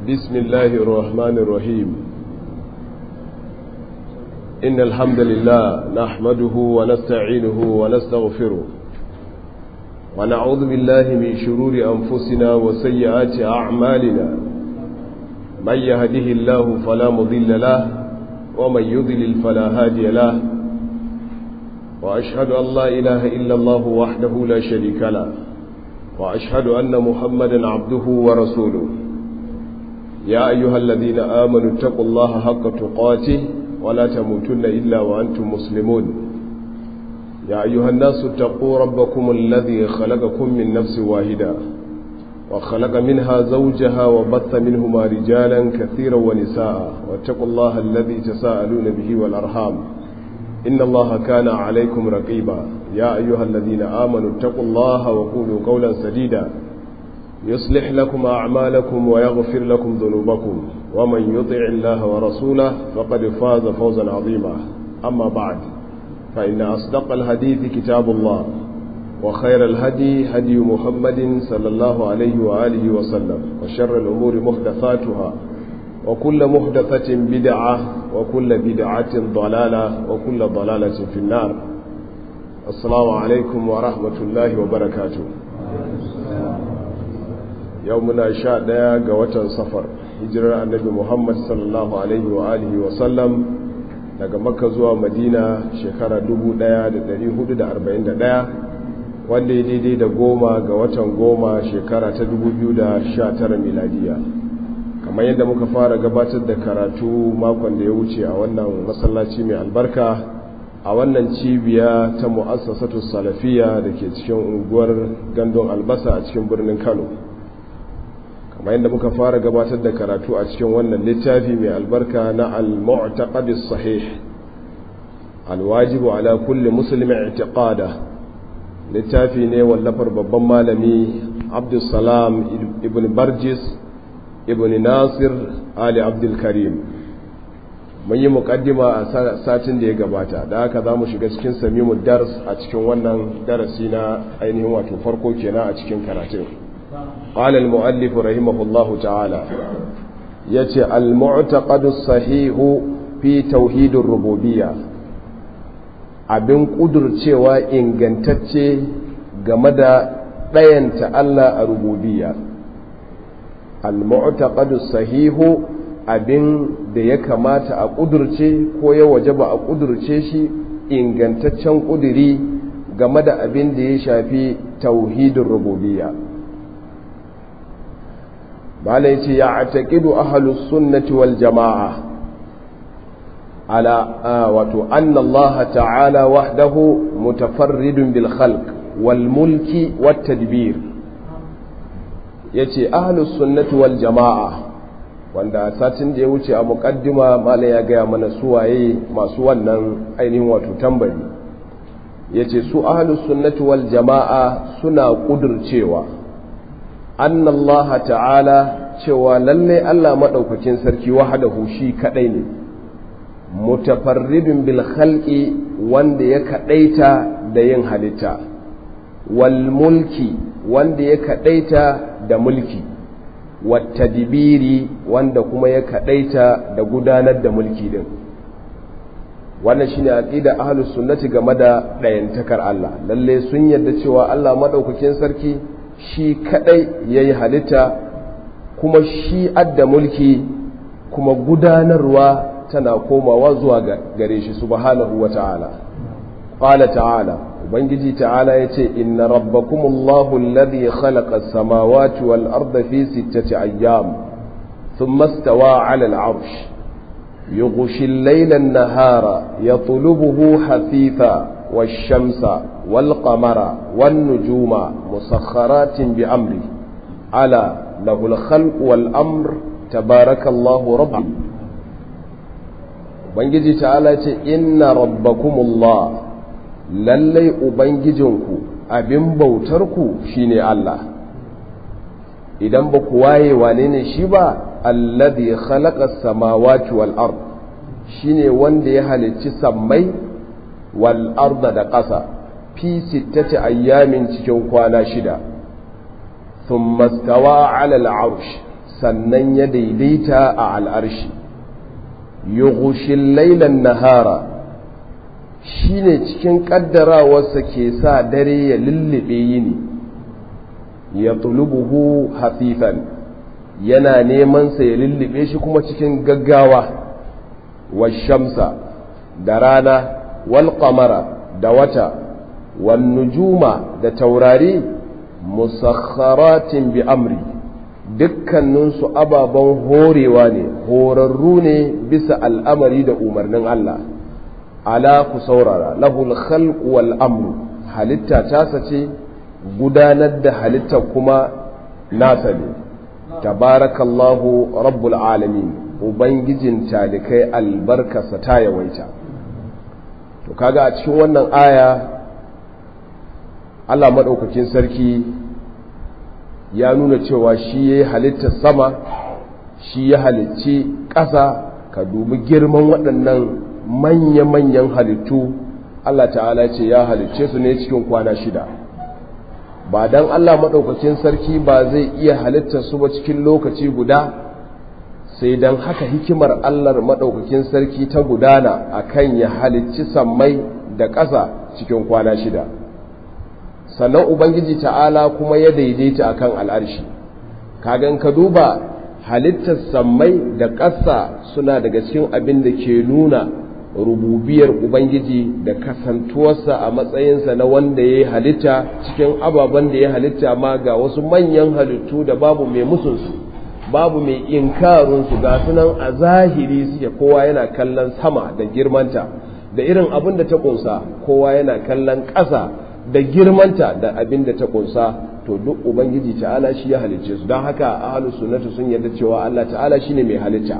بسم الله الرحمن الرحيم إن الحمد لله نحمده ونستعينه ونستغفره ونعوذ بالله من شرور أنفسنا وسيئات أعمالنا من يهده الله فلا مضل له ومن يضلل فلا هادي له وأشهد أن لا إله إلا الله وحده لا شريك له وأشهد أن محمدا عبده ورسوله يا أيها الذين آمنوا اتقوا الله حق تقاته ولا تموتن إلا وأنتم مسلمون يا أيها الناس اتقوا ربكم الذي خلقكم من نفس واحدة وخلق منها زوجها وبث منهما رجالا كثيرا ونساء واتقوا الله الذي تساءلون به والأرحام إن الله كان عليكم رقيبا يا أيها الذين آمنوا اتقوا الله وقولوا قولا سديدا يصلح لكم أعمالكم ويغفر لكم ذنوبكم ومن يطع الله ورسوله فقد فاز فوزا عظيما أما بعد فإن أصدق الحديث كتاب الله وخير الهدي هدي محمد صلى الله عليه وآله وسلم وشر الأمور محدثاتها وكل محدثة بدعة وكل بدعة ضلالة وكل ضلالة في النار السلام عليكم ورحمة الله وبركاته يومنا شاء ديا قوة صفر hijirar annabi muhammad sallallahu alaihi wa alihi wa sallam daga makka zuwa madina shekara 1441 wanda ya daidai da goma ga watan goma shekara ta 2019 miladiya kamar yadda muka fara gabatar da karatu makon da ya wuce a wannan masallaci mai albarka a wannan cibiya ta mu'assasatu salafiya da ke cikin unguwar gandun albasa a cikin birnin kano kamar yadda muka fara gabatar da karatu a cikin wannan littafi mai albarka na al-mu'taqadis sahih al-wajibu ala kulli muslimin i'tiqada littafi ne wallafar babban malami abdussalam ibn barjis ibn nasir ali abdul karim mun yi mukaddima a satin da ya gabata da haka za mu shiga cikin samimu dars a cikin wannan darasi na ainihin wato farko kenan a cikin karatun قال المؤلف رحمه الله تعالى يتي المعتقد الصحيح في توحيد الربوبية abin ƙudurcewa ingantacce game da ɗayanta Allah a rububiya al-mu'taqadu sahihu abin da ya kamata a ƙudurce ko ya wajaba a ƙudurce shi ingantaccen ƙuduri game da abin da ya shafi tauhidin rububiyya malai ce ya ataƙidu ahalus sunnati wal jama'a ala wato annallaha ta'ala wahdahu mutafarridun bil khalq wal mulki wat tadbir yace ahalus sunnati wal jama'a wanda satin da ya wuce a muqaddima malai ya gaya mana suwaye masu wannan ainihin wato tambari yace su ahalus sunnati wal jama'a suna kudurcewa an Allah ta'ala cewa lalle Allah maɗaukakin sarki wahadahu shi kaɗai ne mutafarridun bil khalqi wanda ya kaɗaita da yin halitta wal mulki wanda ya kaɗaita da mulki wata dibiri wanda kuma ya kaɗaita da gudanar da mulki din wannan shine aqida ahlus sunnati game da ɗayantakar Allah lalle sun yarda cewa Allah maɗaukakin sarki shi kadai ya yi halitta kuma shi adda mulki kuma gudanarwa tana komawa zuwa gare shi subhanahu wa ta'ala ƙwala ta'ala ubangiji ta'ala ya ce inna rabbakumullahu alladhi khalaqa as-samawati wal arda fi sittati ayyam thumma istawa 'ala al-'arsh yughshi al-layla an-nahara yatlubuhu hafitha والشمس والقمر والنجوم مسخرات بأمره ألا له الخلق والأمر تبارك الله ربي Ubangiji ta'ala ce, Inna rabbakumullah lallai Ubangijinku abin bautarku shine Allah, idan ba ku waye wane ne shi ba, alladhi khalaqa samawati wal ard shine wanda ya halicci sammai wal arda da ƙasa fi sittati ayyamin cikin kwana shida thumma stawa ala al sannan ya daidaita a al'arshi yughshil lailan nahara shine cikin kaddarawarsa ke sa dare ya lullube yini ya tulubuhu hafifan yana neman sa ya lullube shi kuma cikin gaggawa washamsa da rana wal qamara da wata wan nujuma da taurari musakharatin bi amri dukkaninsu ababen horewa ne horarru ne bisa al'amari da umarnin Allah ala ku saurara lahul khalq wal amru halitta tasa ce gudanar da halitta kuma nasa ne tabarakallahu rabbul alamin ubangijin talikai albarkasa ta yawaita to kaga a cikin wannan aya Allah maɗaukakin sarki ya nuna cewa shi ya yi halittar sama shi ya halicci ƙasa ka dubi girman waɗannan manya-manyan halittu Allah ta'ala ce ya halicce su ne cikin kwana shida ba don Allah maɗaukakin sarki ba zai iya halittar su ba cikin lokaci guda sai don haka hikimar Allah maɗaukakin sarki ta gudana akan ya halicci sammai da ƙasa cikin kwana shida sannan ubangiji ta'ala kuma ya daidaita akan al'arshi kagan ka duba halittar sammai da ƙasa suna daga cikin abin da ke nuna rububiyar ubangiji da kasantuwarsa a matsayinsa na wanda ya yi halitta cikin ababen da ya halitta ma ga wasu manyan halittu da babu mai musunsu babu mai inkarunsu ga sunan a zahiri suke kowa yana kallon sama da girmanta da irin abin da ta ƙunsa kowa yana kallon ƙasa da girmanta da abin da ta kunsa to duk ubangiji ta'ala shi ya halicce su don haka ahlus sunnatu sun yarda cewa Allah ta'ala shine mai halitta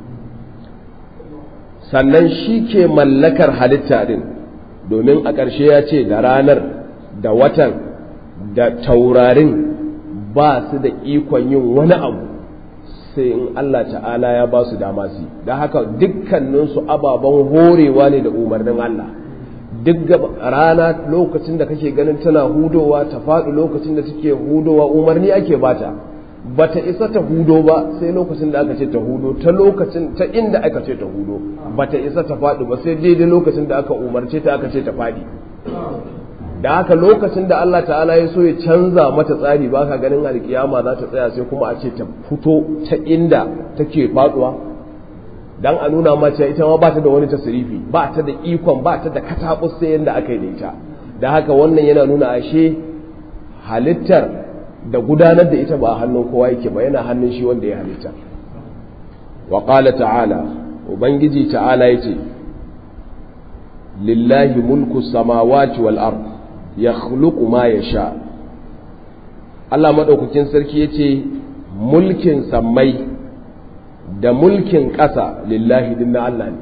sannan shi ke mallakar halitta din domin a ƙarshe ya ce da ranar da watan da taurarin ba su da ikon yin wani abu sai in Allah ta'ala ya ba su dama su da haka dukkaninsu ababen horewa ne da umarnin Allah duk rana lokacin da kake ganin tana hudowa ta faɗi lokacin da take hudowa umarni ake bata bata isa ta hudo ba sai lokacin da aka ce ta hudo ta lokacin ta inda aka ce ta hudo bata isa ta faɗi ba sai daidai lokacin da aka umarce ta aka ce ta faɗi da haka lokacin da Allah ta'ala ya so ya canza mata tsari ba ka ganin alkiyama za ta tsaya sai kuma a ce ta fito ta inda take faɗuwa dan a nuna ma cewa ita ma ba ta da wani tasirifi ba ta da ikon ba ta da katabus sai yanda aka yi da ita da haka wannan yana nuna ashe halittar da gudanar da ita ba a hannun kowa yake ba yana hannun shi wanda ya halitta wa qala ta'ala ubangiji ta'ala yace lillahi mulku samawati wal ard yakhluqu ma yasha Allah madaukakin sarki yace mulkin sammai da mulkin ƙasa lillahi din na Allah ne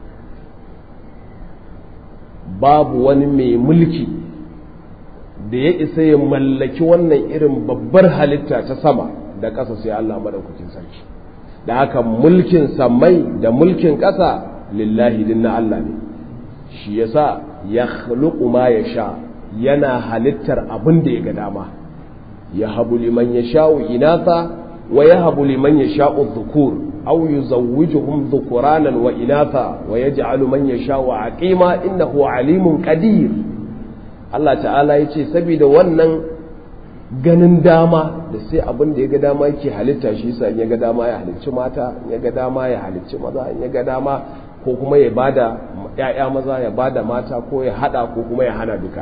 babu wani mai mulki da ya isa ya mallaki wannan irin babbar halitta ta sama da ƙasa sai Allah madaukakin sarki da haka mulkin samai da mulkin ƙasa lillahi din na Allah ne shi yasa ya khluqu ma sha yana halittar abin da ya ga dama ya habu liman yasha'u inatha wa yahabu liman yasha'u dhukur أو يزوجهم ذكرانا وإناثا ويجعل من يشاء عقيما إنه عليم قدير Allah ta'ala ya ce saboda wannan ganin dama da sai abin da ya ga dama yake halitta shi sa ya ga dama ya halicci mata ya ga dama ya halicci maza ya ga dama ko kuma ya bada ya'ya maza ya bada mata ko ya hada ko kuma ya hana duka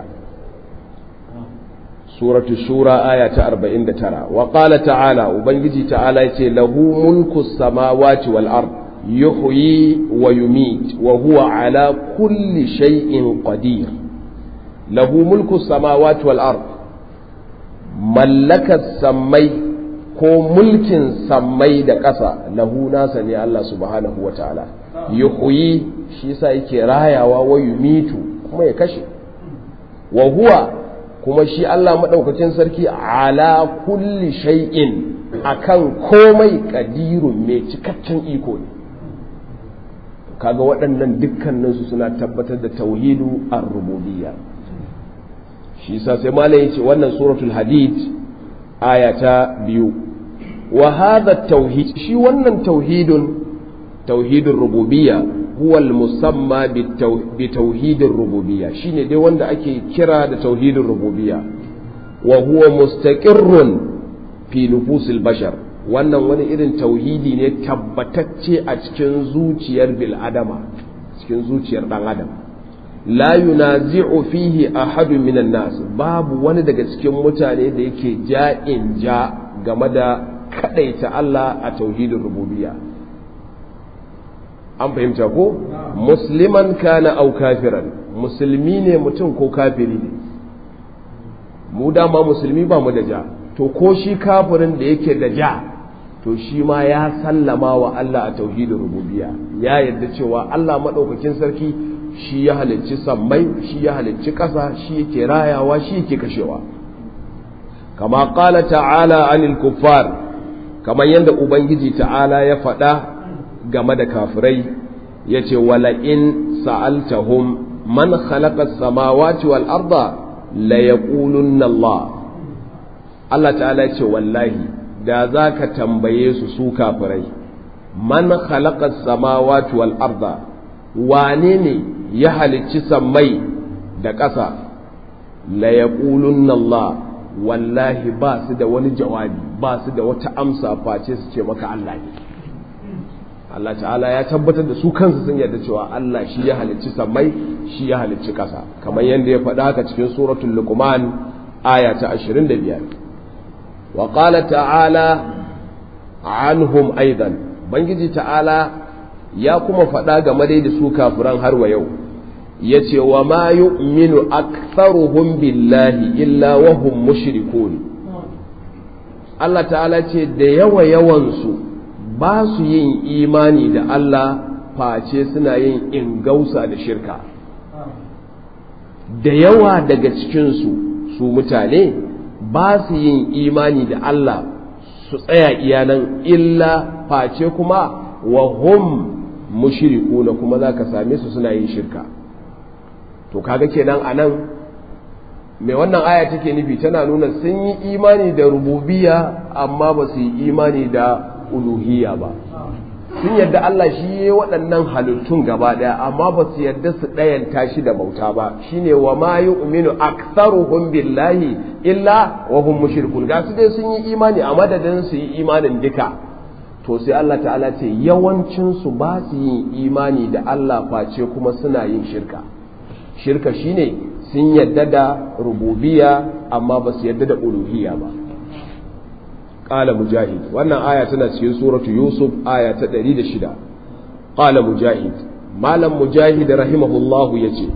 suratu shura aya ta 49 wa qala ta'ala ubangiji ta'ala yace lahu mulku samawati wal ard yuhyi wa yumit wa huwa ala kulli shay'in qadir lahu mulku samawati wal ard mallakar sammai ko mulkin sammai da ƙasa lahu nasa ne Allah subhanahu wa ta'ala yuhyi shi yasa yake rayawa wa yumitu kuma ya kashe wa huwa kuma shi Allah maɗaukacin sarki ala kulli shay'in akan komai ƙadirun mai cikakken iko ne kaga waɗannan dukkaninsu suna tabbatar da tauhidu ar-rububiyya shi yasa sai malai yace wannan suratul hadid aya ta biyu wa hadha tauhid shi wannan tauhidun tauhidin rububiyya huwa al-musamma bi tauhidin rububiyya shine dai wanda ake kira da tauhidin rububiyya wa huwa mustaqirrun fi nufusil bashar wannan wani irin tauhidi ne tabbatacce a cikin zuciyar bil'adama cikin zuciyar dan adam la yunazi'u fihi ahadun minan nas babu wani daga cikin mutane da yake ja'in ja game da kadaita Allah a tauhidin rububiyya an fahimta ko musliman kana au kafiran musulmi ne mutum ko kafiri ne mu dama musulmi ba mu da ja to ko shi kafirin da yake da ja to shi ma ya sallama wa Allah a tauhidin rububiyya ya yarda cewa Allah maɗaukakin sarki shi ya halicci sammai shi ya halicci ƙasa shi yake rayawa shi yake kashewa kama ƙala ta'ala anil kuffar kamar yadda ubangiji ta'ala ya faɗa game da kafirai ya ce wala in sa'altahum man khalaqa samawati wal arda la yaqulunna Allah Allah ta'ala ya ce wallahi da za ka tambaye su su kafirai man khalaqa samawati wal arda wane ne ya halicci sammai da ƙasa la yaqulunna Allah wallahi ba su da wani jawabi ba su da wata amsa face su ce maka Allah ne Allah ta'ala ya tabbatar da su kansu sun yarda cewa Allah shi ya halicci sammai shi ya halicci ƙasa kamar yadda ya faɗa haka cikin suratul luqman aya ta 25 wa qala ta'ala anhum aidan bangiji ta'ala ya kuma faɗa game dai da su kafiran har wa yau yace wa ma yu'minu aktharuhum billahi illa wa hum mushrikun Allah ta'ala ce da yawa yawansu ba su yin imani da Allah face suna yin ingausa da shirka da yawa daga cikinsu su mutane ba su yin imani da Allah su tsaya iyanan illa face kuma wa hum mushrikuna kuma za ka same su suna yin shirka to kaga kenan a nan mai wannan aya take nufi tana nuna sun yi imani da rububiya amma ba su yi imani da uluhiyya ba sun yadda Allah shi ya waɗannan halittun gaba ɗaya amma ba su yadda su ɗayanta shi da bauta ba shine wa ma yu'minu aktharuhum billahi illa wa hum mushrikun ga su dai sun yi imani a madadin su yi imanin duka to sai Allah ta'ala ce yawancin su ba su yin imani da Allah face kuma suna yin shirka shirka shine sun yadda da rububiya amma ba su yadda da uluhiyya ba قال مجاهد wannan aya tana cikin suratu yusuf aya ta 106 qala mujahid malam mujahid rahimahullah yace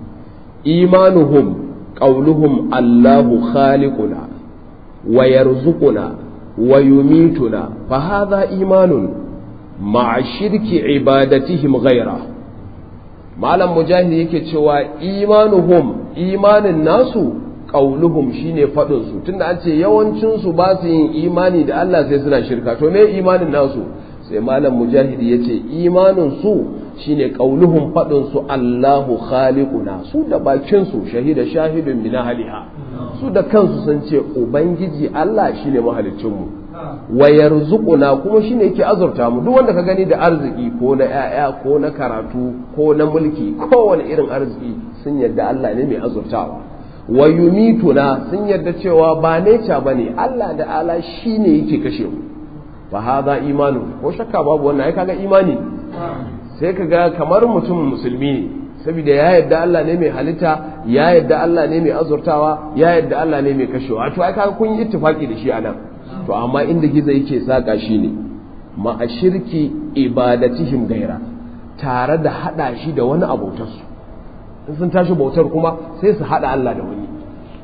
imanuhum qauluhum allahu khaliquna wa yarzuquna wa yumituna fa hadha imanun ma'a shirki ibadatihim ghayra malam mujahid yake cewa imanuhum imanin nasu qauluhum shine fadin su tunda an ce yawancin su ba su yin imani da Allah sai suna shirka to me imanin nasu sai malam mujahid yace imanin su shine qauluhum fadin su Allahu khaliquna su da bakin su shahida shahidun min ahliha su da kansu sun ce ubangiji Allah shine mahaliccin mu wa yarzuquna kuma shine yake azurta mu duk wanda ka gani da arziki ko na yaya ko na karatu ko na mulki kowane irin arziki sun yarda Allah ne mai azurtawa wa yumituna sun yarda cewa ba neca bane Allah da ala shine yake kashe mu fa hadha imanu ko shakka babu wannan ai kaga imani sai kaga kamar mutum musulmi ne saboda ya yarda Allah ne mai halitta ya yarda Allah ne mai azurtawa ya yarda Allah ne mai kashewa to ai kaga kun yi ittifaki da shi anan to amma inda gizo yake saka shi ne ma a shirki ibadatihim gaira tare da hada shi da wani abotarsu in sun tashi bautar kuma sai su hada Allah da wani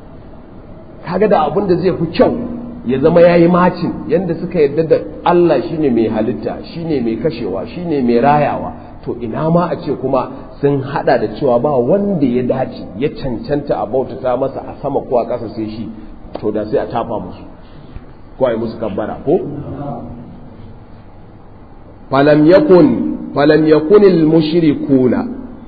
kaga da abin da zai fi kyau ya zama yayi macin yanda suka yarda da Allah shine mai halitta shine mai kashewa shine mai rayawa to ina ma a ce kuma sun hada da cewa ba wanda ya dace ya cancanta a bautata masa a sama ko a ƙasa sai shi to da sai a tafa musu ko a yi musu kabbara ko falam yakun falam yakun al mushrikuna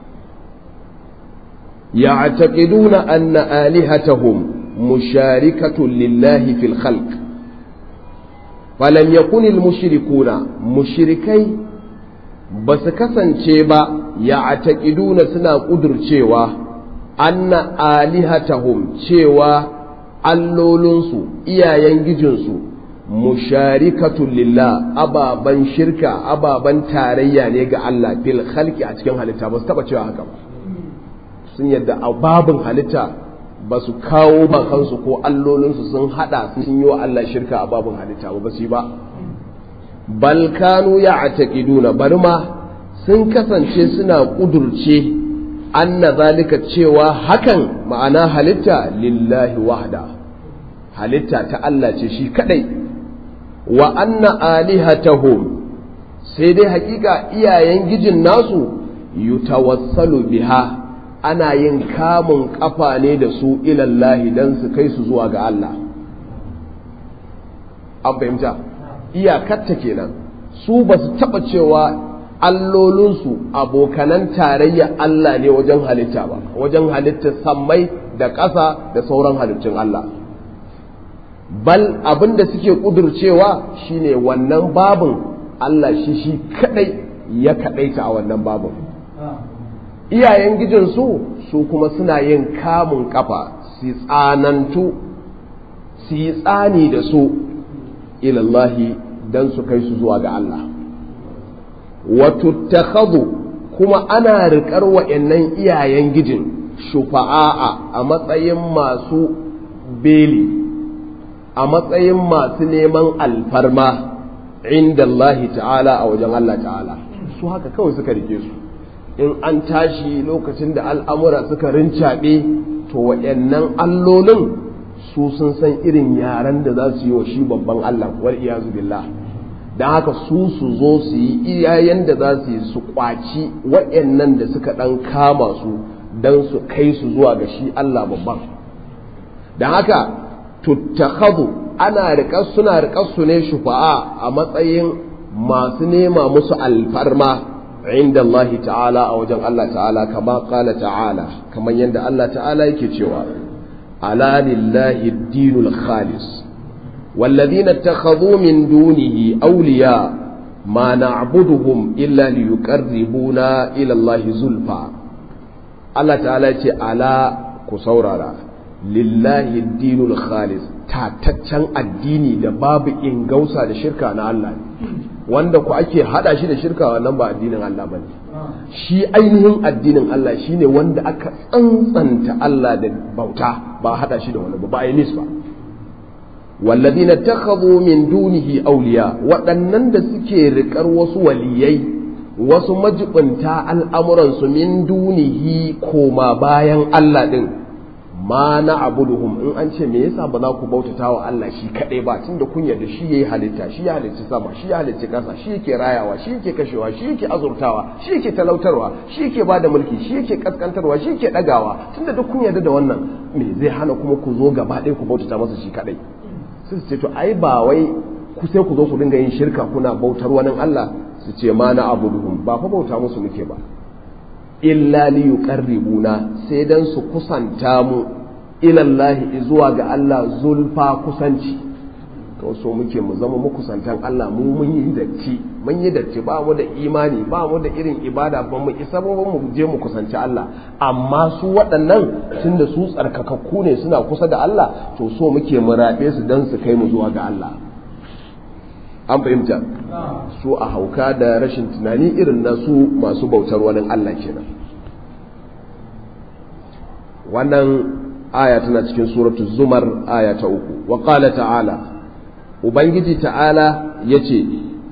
يعتقدون أن آلهتهم مشاركة لله في الخلق falam yakunil mushrikuna mushrikai ba su kasance ba ya ataƙiduna suna ƙudurcewa anna alihatahum cewa allolinsu iyayen gijinsu musharikatun lillah ababan shirka ababan tarayya ne ga Allah fil khalqi a cikin halitta ba su taba cewa haka ba sun yadda a babin halitta ba su kawo ba kansu ko allolinsu sun hada sun yi wa Allah shirka a babin halitta ba su yi ba bal kanu ya ataqiduna bari ma sun kasance suna kudurce anna zalika cewa hakan ma'ana halitta lillahi wahda halitta ta Allah ce shi kadai wa anna alihatahum sai dai hakika iyayen gijin nasu yutawassalu biha ana yin kamun kafa ne da su ilallahi dan su kai su zuwa ga Allah an fahimta iyakarta kenan su ba su taɓa cewa allolinsu abokanan tarayya Allah ne wajen halitta ba wajen halittar sammai da ƙasa da sauran halittun Allah bal abin da suke ƙudurcewa shine wannan babin Allah shi shi kadai ya kadaita a wannan babin iyayen gijinsu su kuma suna yin kamun kafa su tsanantu su yi tsani da su ilallahi don su kai su zuwa ga Allah watuttakhadhu kuma ana riƙar wa'annan iyayen gijin shufa'a a matsayin masu beli a matsayin masu neman alfarma inda Allah ta'ala a wajen Allah ta'ala su haka kawai suka rike su in an tashi lokacin da al'amura suka rincaɓe to wa'annan allolin su sun san irin yaren da za su yi wa shi babban Allah wal iyazu billah don haka su su zo su yi iyayen da za su yi su kwaci waɗannan da suka ɗan kama su don su kai su zuwa ga shi Allah babban don haka tuttakhadu ana riƙar suna riƙar su ne shufa'a a matsayin masu nema musu alfarma inda Allah ta'ala a wajen Allah ta'ala kama ƙala ta'ala kamar yadda Allah ta'ala yake cewa ala lillahi dinul khalis والذين اتخذوا من دونه أولياء ما نعبدهم إلا ليقربونا إلى الله زلفى الله تعالى على كسورة لله الدين الخالص tataccen addini da babu ingausa da shirka na Allah wanda ku ake hada shi da shirka wannan ba addinin Allah bane shi ainihin addinin Allah shine wanda aka tsantsanta Allah da bauta ba hada shi da wani ba ba yi ba والذين اتخذوا من دونه أولياء waɗannan da suke riƙar wasu waliyai wasu majibinta al'amuransu min dunihi koma bayan Allah ɗin ma na abuduhum in an ce me yasa ba za ku bautata wa Allah shi kaɗai ba tunda kun yarda shi yayi halitta shi ya halicci sama shi ya halicci ƙasa shi yake rayawa shi yake kashewa shi yake azurtawa shi yake talautarwa shi yake bada mulki shi yake kaskantarwa shi yake ɗagawa tunda duk kun yarda da wannan me zai hana kuma ku zo gaba ɗaya ku bautata masa shi kaɗai sai su ce to ai ba wai ku sai ku zo ku dinga yin shirka kuna bautar wani Allah su ce ma na abuduhum ba fa bauta musu muke ba illa li yuqarribuna sai dan su kusanta mu ila Allah zuwa ga Allah zulfa kusanci to so muke mu zama makusantan Allah mu mun yi datti mun yi datti ba mu da imani ba mu da irin ibada ba mu isa ba mu je mu kusanci Allah amma su waɗannan tunda su tsarkakakku ne suna kusa da Allah to so muke mu rabe su dan su kai mu zuwa ga Allah an fahimta su a hauka da rashin tunani irin na su masu bautar wani Allah kenan wannan aya tana cikin suratul zumar aya ta uku wa qala ta'ala ubangiji ta'ala yace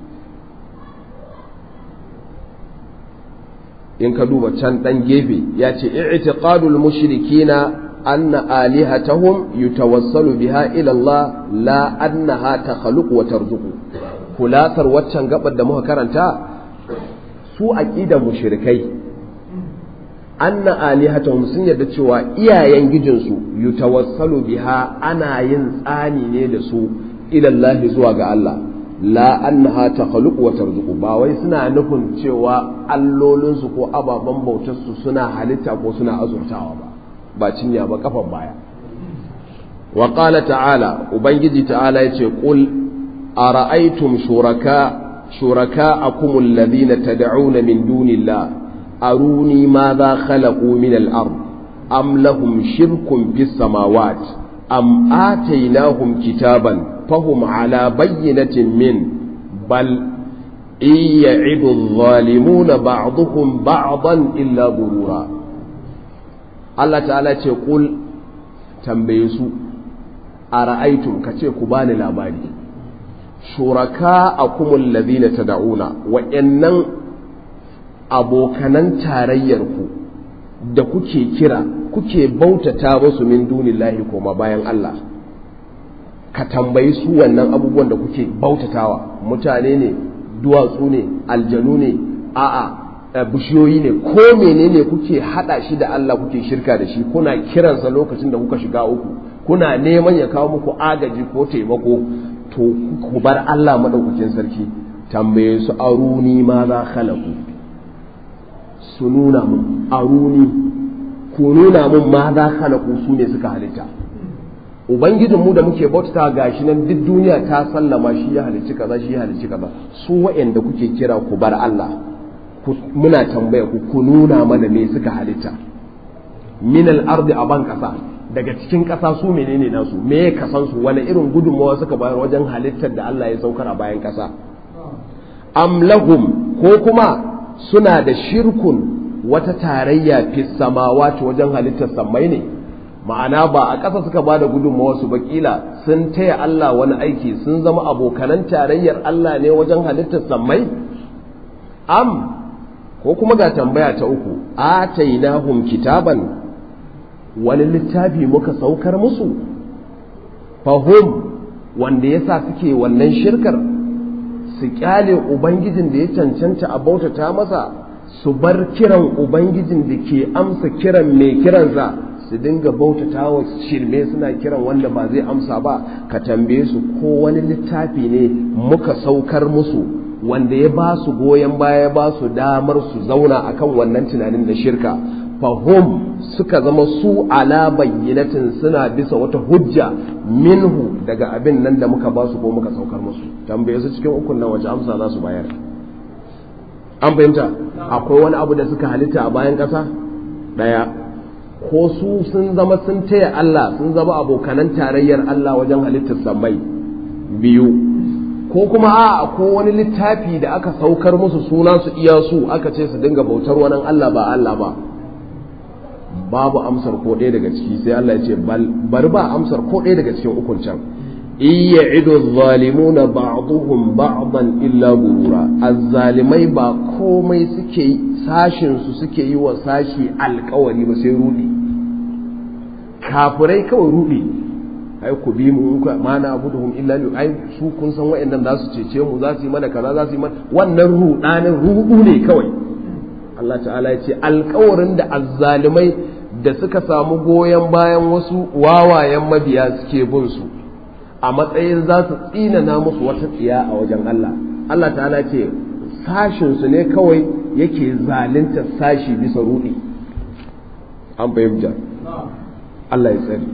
in ka duba can dan gefe ya ce i'tiqadul mushrikina anna alihatahum yutawassalu biha ila Allah la annaha takhluqu wa tarzuqu kulatar waccan gabar da muka karanta su aqidar mushrikai anna alihatahum sun yarda cewa iyayen gijinsu yutawassalu biha ana yin tsani ne da su ila Allah zuwa ga Allah la annaha takhluqu wa tarzuqu ba wai suna nufin cewa allolinsu ko ababen bautarsu suna halitta ko suna azurtawa ba ba cinya ba kafan baya wa qala ta'ala ubangiji ta'ala yace qul ara'aytum shuraka shuraka'akum alladhina tad'una min dunillah aruni madha khalaqu min al-ard am lahum shirkun fis samawat am atainahum kitaban fahum ala bayyinatin min bal in ya'idu adh-dhalimuna ba'dhuhum ba'dan illa gurura Allah ta'ala ce kul tambaye su a ra'aitun ka ce ku bani labari shuraka a kumul ladina tad'una wa'annan abokanan tarayyarku da kuke kira kuke bautata musu min dunillahi koma bayan Allah ka tambayi su wannan abubuwan da kuke bautatawa mutane ne duwatsu ne aljanu ne a'a bishiyoyi ne ko menene kuke hada shi da Allah kuke shirka da shi kuna kiransa lokacin da kuka shiga uku kuna neman ya kawo muku agaji ko taimako to ku bar Allah madaukakin sarki tambaye su aruni ma za khalaku su nuna mun aruni ku nuna mun ma za khalaku su ne suka halitta ubangijin mu da muke bautata gashi nan duk duniya ta sallama shi ya halicci kaza shi ya halicci kaza su waɗanda kuke kira ku bar Allah muna tambaya ku ku nuna mana me suka halitta min al-ardi a ban kasa daga cikin kasa su menene nasu me ya kasan su wani irin gudunmawa suka bayar wajen halittar da Allah ya saukar a bayan kasa am lahum ko kuma suna da shirkun wata tarayya fi samawati wajen halittar sammai ne ma'ana ba a ƙasa suka ba da gudunmawa su bakila sun taya Allah wani aiki sun zama abokanan tarayyar Allah ne wajen halittar sammai am ko kuma ga tambaya ta uku atainahum kitaban wani littafi muka saukar musu fahum wanda yasa suke wannan shirkar su kyale ubangijin da ya cancanta a bautata masa su bar kiran ubangijin da ke amsa kiran mai kiransa su dinga bautata wa shirme suna kiran wanda ba zai amsa ba ka tambaye su ko wani littafi ne muka saukar musu wanda ya ba su goyon baya ba su damar su zauna akan wannan tunanin da shirka fahum suka zama su ala bayyinatin suna bisa wata hujja minhu daga abin nan da muka ba su ko muka saukar musu tambaye su cikin ukun nan wace amsa za su bayar an fahimta akwai wani abu da suka halitta a bayan ƙasa ɗaya ko su sun zama sun taya Allah sun zama abokanan tarayyar Allah wajen halittar sammai biyu ko kuma a ko wani littafi da aka saukar musu suna su iya su aka ce su dinga bautar wani Allah ba Allah ba babu amsar ko ɗaya daga ciki sai Allah ya ce bari ba amsar ko ɗaya daga cikin ukun can iya ido zalimuna ba'duhum ba'dan illa gurura azzalimai ba komai suke sashin su suke yi wa sashi alkawari ba sai rudi kafirai kawai rudi ai ku bi mu ku ma na abuduhum illa li ai su kun san wayannan za su cece mu za su yi mana kaza za su yi mana wannan rudanin rudu ne kawai Allah ta'ala ya ce alkawarin da azzalimai da suka samu goyon bayan wasu wawayen mabiya suke bin su a matsayin za su tsinana musu wata tsiya a wajen Allah Allah ta'ala ce sashin su ne kawai yake zalunta sashi bisa rudi an fahimta Allah ya tsari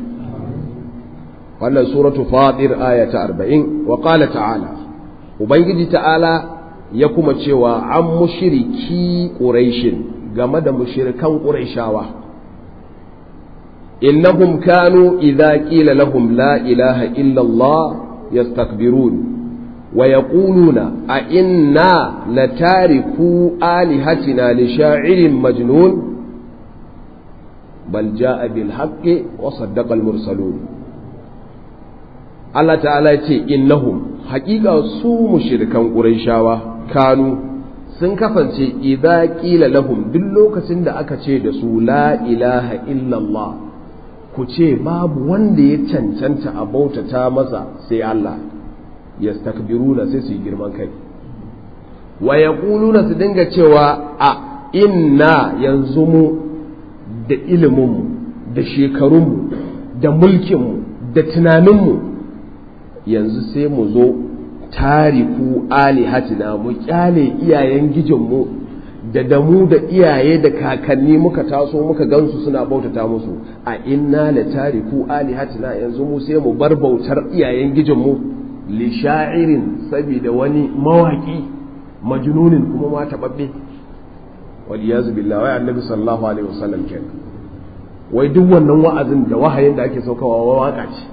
wannan suratu fatir aya ta 40 wa qala ta'ala ubangiji ta'ala ya kuma cewa an mushriki quraishin game da mushrikan quraishawa innahum kanu idza qila lahum la ilaha illa Allah yastakbirun wa yaquluna a inna latariku alihatina li sha'irin majnun bal jaa bil haqqi wa saddaqa al mursalun Allah ta'ala ya ce innahum haƙiƙa su mushrikan ƙurayshawa kanu sun kasance idza qila lahum duk lokacin da aka ce da su la ilaha illallah ku ce babu wanda ya cancanta a bautata masa sai Allah yastakbiruna sai su yi girman kai wa yaquluna su dinga cewa a inna yanzu mu da iliminmu da shekarunmu da mulkinmu da tunaninmu yanzu sai mu zo tariku alihatina mu kyale iyayen gijinmu da damu da iyaye da kakanni muka taso muka gansu suna bautata musu a inna la tariku alihatina yanzu mu sai mu bar bautar iyayen gijinmu li sha'irin saboda wani mawaki majnunin kuma ma tababbe wal yazu billahi wa annabi sallallahu alaihi wasallam kenan wai duk wannan wa'azin da wahayin da ake saukawa waka ce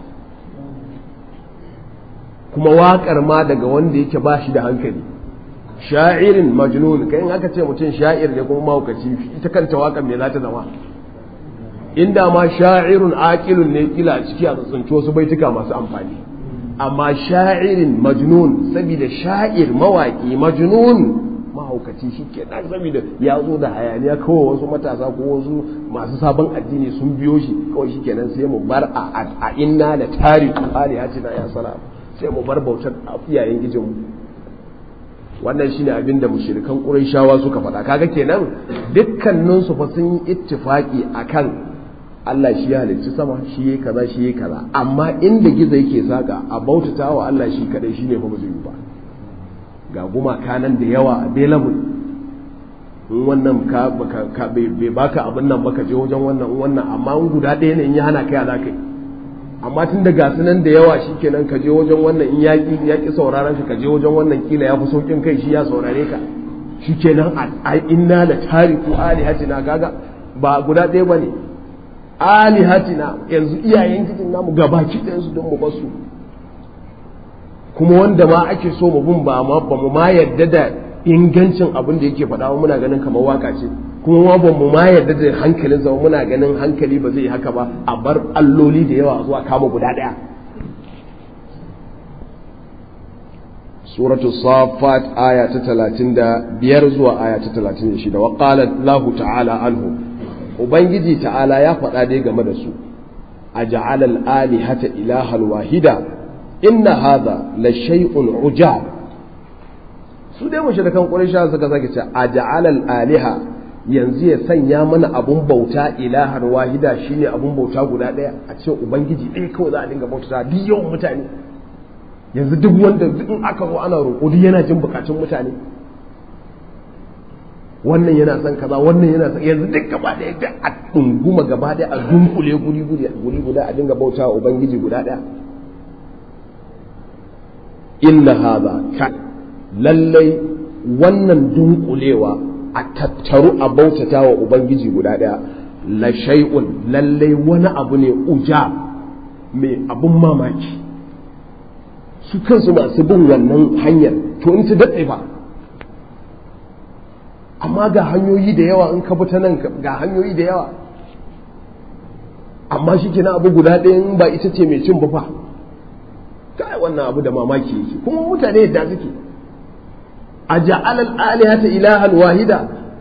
kuma waƙar ma daga wanda yake ba shi da hankali sha'irin majnun kai in aka ce mutum sha'ir ne kuma mahaukaci ita kanta waƙar me za ta zama inda ma sha'irun aqilun ne kila a ciki a tsuntsunci wasu baituka masu amfani amma sha'irin majnun saboda sha'ir mawaƙi majnun mahaukaci shi ke nan saboda ya zo da hayaniya kawai wasu matasa ko wasu masu sabon addini sun biyo shi kawai shi kenan sai mu bar a inna da tariku alihatina ya salam sai mu bar bautar iyayen gijinmu wannan shine abin da mushrikan qurayshawa suka faɗa kaga kenan dukkanin su fa sun yi ittifaki akan Allah shi ya halicci sama shi yayi kaza shi yayi kaza amma inda gizo yake saka a bautata wa Allah shi kadai shine fa ba zai yi ba ga gumaka nan da yawa a available in wannan ka bai baka abin nan baka je wajen wannan wannan amma in guda ɗaya ne in ya hana kai a za ka yi amma tun da gasu nan da yawa shi kenan ka je wajen wannan in yaƙi yaƙi sauraron ka je wajen wannan kila ya fi sauƙin kai shi ya saurare ka shi kenan a inna da tariku alihatina kaga ba guda ɗaya ba ne alihatina yanzu iyayen cikin namu gabaki ɗayansu don mu basu kuma wanda ma ake so mu bin ba mu ma yadda da ingancin abin da yake faɗa muna ganin kamar waka ce kuma ma ba mu ma yarda da hankalin zama muna ganin hankali ba zai haka ba a bar alloli da yawa zuwa kama guda ɗaya suratu safat aya ta talatin da biyar zuwa aya ta talatin da shida wa qala lahu ta'ala anhu ubangiji ta'ala ya faɗa dai game da su a ja'ala al-alihata ilahal wahida inna hadha la shay'un ujab su dai mushrikan quraisha suka sake ce a ja'ala al-aliha yanzu ya sanya mana abun bauta ilahar wahida shine abun bauta guda ɗaya a ce ubangiji ɗaya kawai za a dinga bauta duk yawan mutane yanzu duk wanda in aka zo ana roƙo duk yana jin bukatun mutane wannan yana son kaza wannan yana son yanzu duk gaba ɗaya da a ɗunguma gaba ɗaya a dunkule guri guri guri guda a dinga bauta wa ubangiji guda ɗaya inna hadha ka lallai wannan dunkulewa a tattaru a bautata wa ubangiji guda ɗaya la shay'un lallai wani abu ne uja mai abun mamaki su kansu masu bin wannan hanyar to in ta daɗe ba amma ga hanyoyi da yawa in ka bi ta nan ga hanyoyi da yawa amma shi kenan abu guda ɗaya in ba ita ce mai cin ba fa kai wannan abu da mamaki yake kuma mutane yadda suke a ja'alal alihata ilahan wahida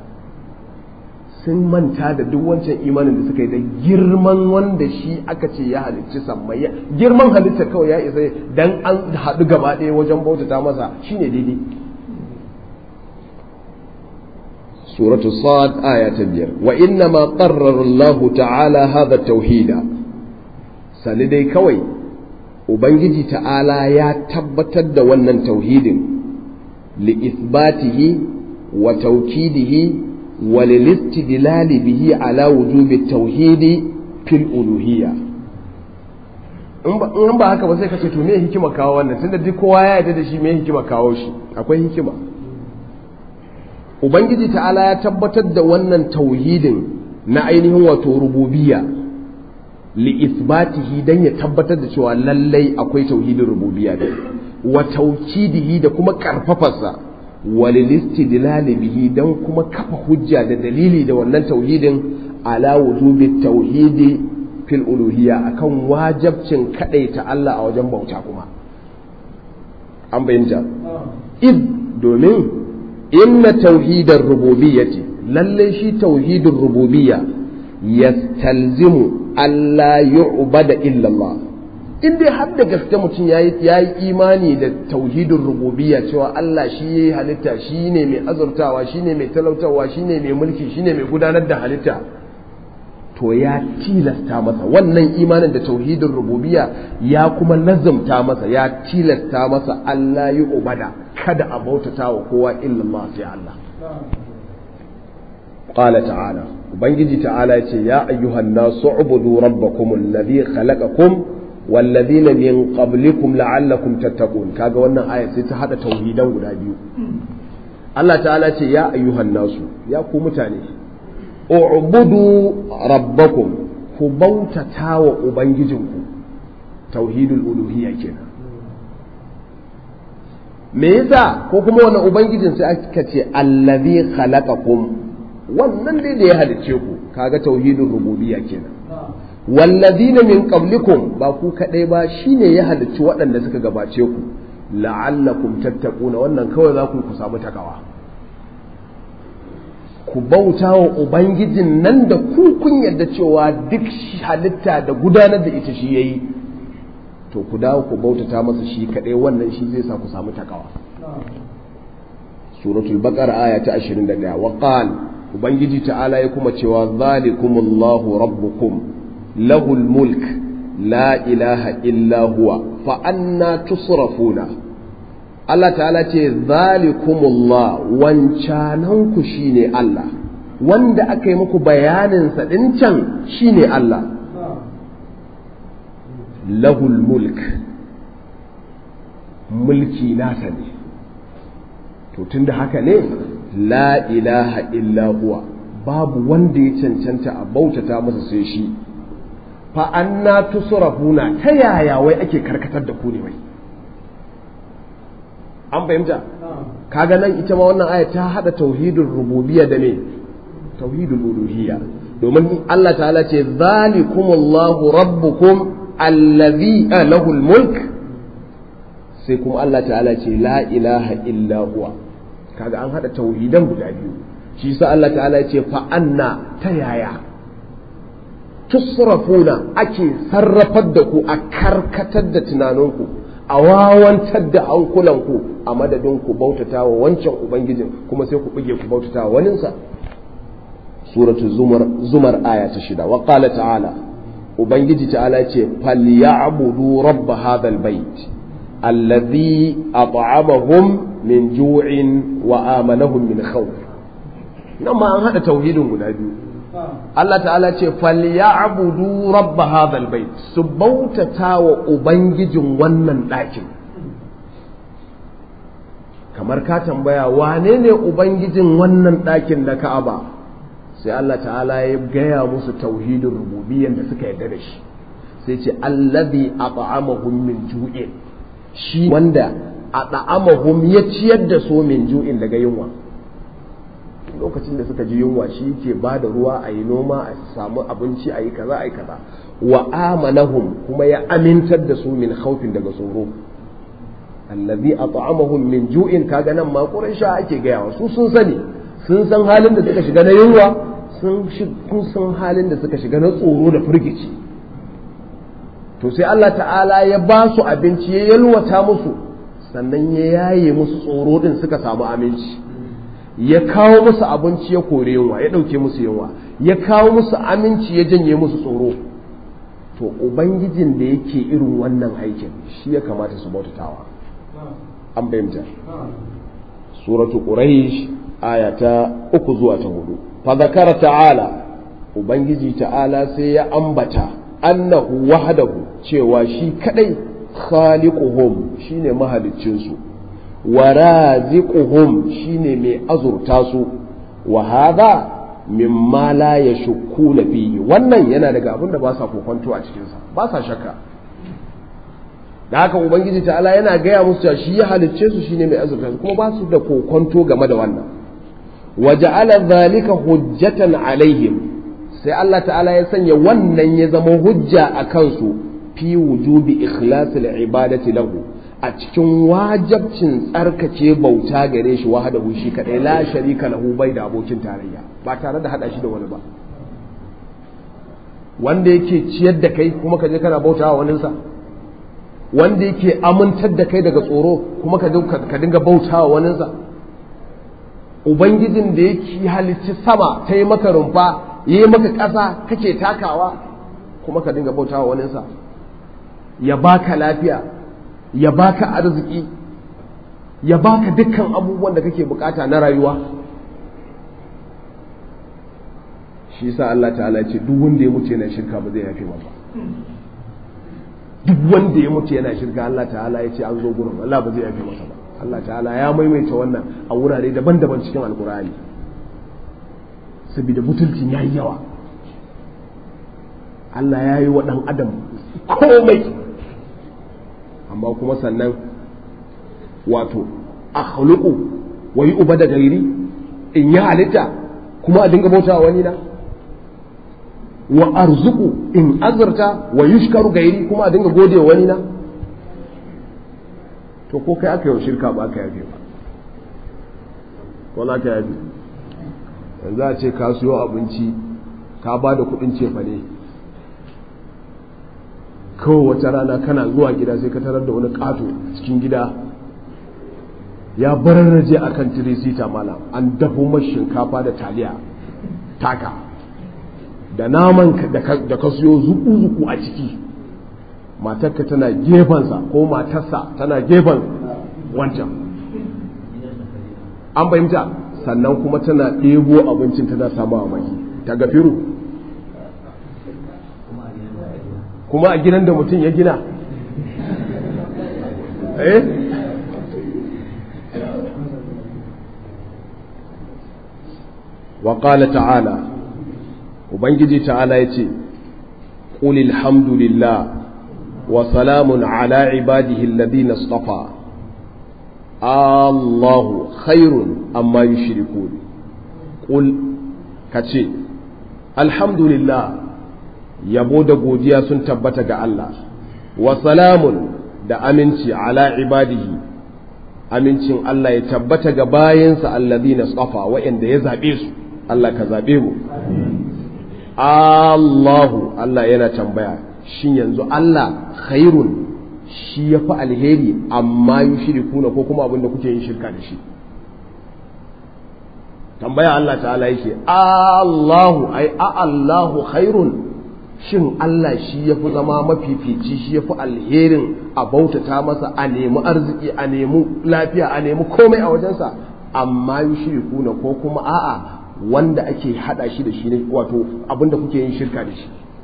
sun manta da duk wancan imanin da suka yi da girman wanda shi aka ce ya halicci sammai girman halitta kawai ya isa dan an haɗu gaba ɗaya wajen bautata masa shine daidai suratu sad aya ta biyar wa inna ma qarrara Allah ta'ala hadha tauhida sani dai kawai ubangiji ta'ala ya tabbatar da wannan tauhidin li isbatihi wa tawkidihi وللاستدلال به على وجوب التوحيد في الألوهية in ba haka ba sai ka ce to me hikima kawo wannan tunda duk kowa ya yarda da shi me hikima kawo shi akwai hikima ubangiji ta'ala ya tabbatar da wannan tauhidin na ainihin wato rububiyya li isbatihi dan ya tabbatar da cewa lallai akwai tauhidin rububiyya da wa taukidihi da kuma karfafarsa walilistidlali bihi dan kuma kafa hujja da dalili da wannan tauhidin ala wujubi tauhidi fil uluhiyya akan wajabcin kadaita Allah a wajen bauta kuma an bayyana id domin inna tauhidar rububiyyati lalle shi tauhidin rububiyya yastalzimu alla yu'bada illa Allah in dai har da gaske mutum ya yi imani da tauhidin rububiyya cewa Allah shi ya yi halitta shi ne mai azurtawa shi ne mai talautarwa shi ne mai mulki shi ne mai gudanar da halitta to ya tilasta masa wannan imanin da tauhidin rububiyya ya kuma lazumta masa ya tilasta masa Allah yi ubada kada a bautata wa kowa illallah sai Allah قال تعالى ubangiji ta'ala ya ce ya ayyuhan nasu ubudu rabbakum alladhi khalaqakum wallazina min qablikum la'allakum tattaqun kaga wannan aya sai ta hada tauhidan guda biyu Allah ta'ala ce ya ayyuhan nasu ya ku mutane u'budu rabbakum ku bautata wa ubangijinku tauhidul uluhiyya kenan me yasa ko kuma wannan ubangijin sai aka ce allazi khalaqakum wannan dai da ya halicce ku kaga tauhidul rububiyya kenan wallazina min qablikum ba ku kadai ba shine ya halicci waɗanda suka gabace ku la'allakum tattaquna wannan kawai za ku ku samu takawa ku bauta wa ubangijin nan da ku kun yarda cewa duk halitta da gudanar da ita shi yayi to ku dawo ku bautata masa shi kadai wannan shi zai sa ku samu takawa suratul baqara aya ta 21 wa qala ubangiji ta'ala ya kuma cewa zalikumullahu rabbukum lahul mulk la ilaha illa huwa fa anna tusrafuna Allah ta'ala ce zalikumullah wancanan ku shine Allah wanda aka yi muku bayanin sa din can shine Allah lahul mulk mulki nasa ne to tunda haka ne la ilaha illa huwa babu wanda ya cancanta a bautata masa sai shi fa anna tusrafuna ta yaya wai ake karkatar da ku ne wai an fahimta kaga nan ita ma wannan aya ta hada tauhidul rububiyya da ne tauhidul uluhiyya domin Allah ta'ala ce zalikumullahu rabbukum allazi lahul mulk sai kuma Allah ta'ala ce la ilaha illa huwa kaga an hada tauhidan guda biyu shi sa Allah ta'ala ya ce fa anna ta yaya tusrafuna ake sarrafar da ku a karkatar da tunaninku a wawantar da hankulanku a madadin ku bautata wa wancan ubangijin kuma sai ku buge ku bautata wa waninsa suratu zumar zumar aya ta shida wa qala ta'ala ubangiji ta'ala ce falyabudu rabb hadha albayt alladhi at'amahum min ju'in wa amanahum min khawf nan ma an hada tauhidin guda biyu Allah ta'ala ce falyabudu rabb hadha albayt su bautata wa ubangijin wannan ɗakin kamar ka tambaya wane ne ubangijin wannan ɗakin na Ka'aba sai Allah ta'ala ya gaya musu tauhidin rububiyyan da suka yarda da shi sai ce allazi at'amahum min ju'in shi wanda at'amahum ya ciyar da su min ju'in daga yunwa lokacin da suka ji yunwa shi ke ba da ruwa a yi noma a samu abinci a yi kaza a yi kaza wa amanahum kuma ya amintar da su min khawfin daga tsoro allazi at'amahum min ju'in kaga nan ma quraisha ake gaya wa su sun sani sun san halin da suka shiga na yunwa sun san halin da suka shiga na tsoro da firgici to sai Allah ta'ala ya ba su abinci ya yalwata musu sannan ya yaye musu tsoro din suka samu aminci ya kawo musu abinci ya kore yunwa ya ɗauke musu yunwa ya kawo musu aminci ya janye musu tsoro to ubangijin da yake irin wannan aikin shi ya kamata su bautatawa an bayyanta suratu quraish aya ta uku zuwa ta hudu fa zakara ta'ala ubangiji ta'ala sai ya ambata annahu wahdahu cewa shi kadai khaliquhum shine mahaliccin su wa raziquhum shine mai azurta su wa hadha mimma la yashukkuna fihi wannan yana daga abin da ba sa kokonto a cikin sa ba sa shakka da haka ubangiji ta'ala yana gaya musu cewa shi ya halicce su shine mai azurta su kuma ba su da kokonto game da wannan wa ja'ala dhalika hujjatan alaihim sai Allah ta'ala ya sanya wannan ya zama hujja a kansu fi wujubi ikhlasil ibadati lahu a cikin wajabcin tsarkace bauta gare shi wahdahu shi kadai la sharika lahu bai da abokin tarayya ba tare da hada shi da wani ba wanda yake ciyar da kai kuma ka je kana bautawa waninsa wanda yake amintar da kai daga tsoro kuma ka dinga bautawa waninsa ubangijin da yake halicci sama ta yi maka rumfa yi maka ƙasa kake takawa kuma ka dinga bautawa waninsa ya baka lafiya ya baka arziki ya baka dukkan abubuwan da kake bukata na rayuwa shi yasa Allah ta'ala ce duk wanda ya mutu yana shirka ba zai yafe ba duk wanda ya mutu yana shirka Allah ta'ala ya ce an zo gurin Allah ba zai yafe masa ba Allah ta'ala ya maimaita wannan a wurare daban-daban cikin alkur'ani saboda butulcin ya yi yawa Allah ya yi wa ɗan adam komai amma kuma sannan wato a haluku wa yi uba da gairi in yi halitta kuma a dinga bauta wani na wa arzuku in azurta wa yushkaru gairi kuma a dinga gode wani na to ko kai aka yi shirka ba aka yafe ba ko za ka yafe yanzu a ce ka siyo abinci ka ba da kudin cefa ne kawai wata rana kana zuwa gida sai ka tarar da wani kato cikin gida ya bararraje a kan tirisita malam an dafo mashi shinkafa da taliya taka da naman da ka siyo zuku-zuku a ciki matarka tana gefensa ko matarsa tana gefen wancan an fahimta sannan kuma tana ɗebo abincin tana samu a maki ta gafiru kuma a gidan da mutum ya gina eh wa ta'ala ubangiji ta'ala ya ce ƙulil hamdulillah وسلام على عباده الذين اصطفى الله خير أما يشركون قل كتشي الحمد لله yabo da godiya sun tabbata ga Allah wa salamun da aminci ala ibadihi amincin Allah ya tabbata ga bayansa alladhina tsafa wa'anda ya zabe su Allah ka zabe mu Allahu Allah yana tambaya shin yanzu Allah khairun shi ya fi alheri amma yi shirikuna ko kuma abinda kuke yin shirka da shi tambaya Allah ta'ala yake Allahu ai a Allahu khairun shin Allah shi ya fi zama mafifici shi ya fi alherin a bautata masa a nemi arziki a nemi lafiya a nemi komai a wajensa amma yi shirikuna ko kuma a'a wanda ake hada shi da shi ne wato abinda kuke yin shirka da shi